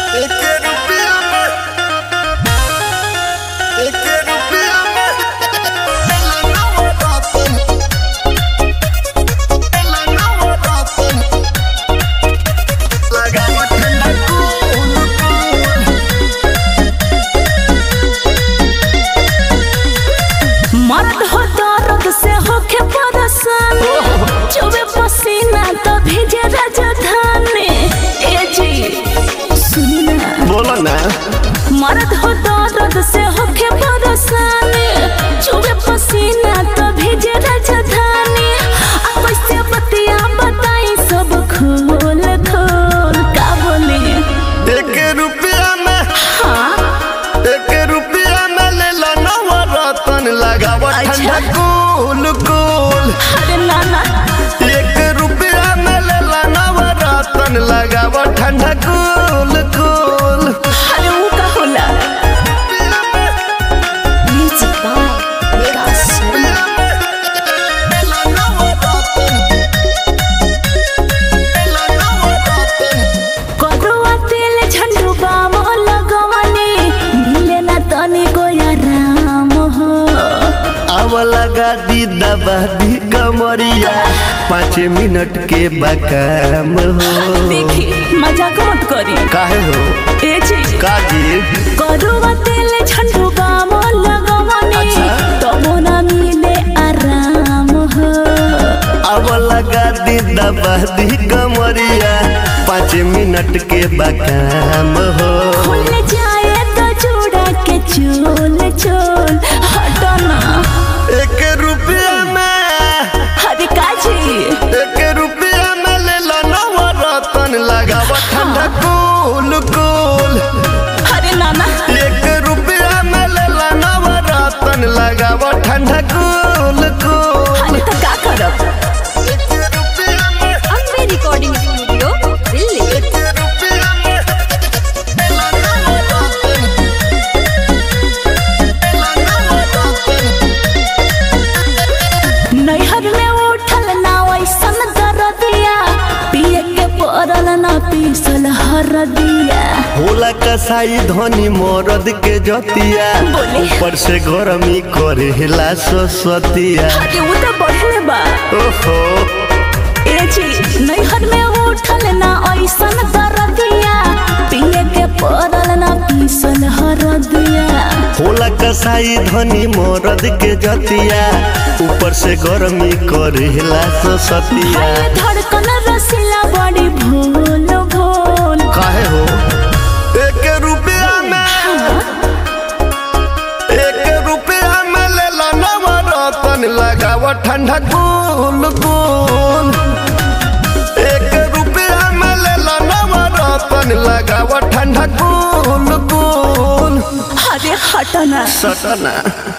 एक रुपया में एक रुपया में लनावा रातन लनावा रातन लगावा ठंडा कूल मर्द हो दर्द से होके परेशान चुबे पसीना तो भेजे राजधानी ए जी सुनी ना बोलो ना मर्द हो दर्द से होके परेशान चुबे पसीना तो भेजे राजधानी अब कैसे बतिया बताई सब खोल खोल का बोली एक रुपया में हाँ एक रुपया में ले ला नवा रतन लगावा अच्छा। ठंडा कूल कूल अरे नाना एक रुपया में ले ला नवा रतन लगावा ठंडा कूल कूल अरे वो का होला म्यूजिक बाय विकास शर्मा करुआ तेल झंडू बाम लगवनी मिले ना तनी गोया राम हो अब लगा दी दबा दी कमरिया पाँच मिनट के बकाम हो देखी मजाक मत करी काहे हो ए जी काजी करुआ तेल झंडू बाम लगवनी अच्छा। तो ना मिले आराम हो अब लगा दी दबा दी कमरिया पाँच मिनट के बकाम हो खुल जाए तो जोड़ा के चोल चोल हटना एक रुपया में हरे काजी एक रुपया में ले ला नवा रतन लगावा ठंडा कूल कूल हरे नाना एक रुपया में ले ला नवा रतन लगावा ठंडा कूल कूल हरे तो का करब एक रुपया में अम्बे रिकॉर्डिंग स्टूडियो दिल्ली एक रुपया में ले ला नवा रतन ले ला नवा रतन नैहर में उठल ना वैसन दरदिया पिए के पड़ल ना पीसल हरदिया होला कसाई धनी मरद के जतिया बोले। ऊपर से गरमी करेला ससतिया हरे वो तो बढ़ले बा ओहो ए जी नैहर में उठल ना ऐसन दरदिया पिए के पड़ल ना पीसल हरदिया होला कसाई धनी मरद के जतिया ऊपर से गरमी करेला ससतिया हाय धड़कन रसीला बड़ी भूल भूल काहे हो एक रुपया में एक रुपया में ले ला नवा रतन लगावा ठंडा कूल कूल एक रुपया में ले ला नवा रतन लगावा ठंडा कूल कूल अरे हटना सटना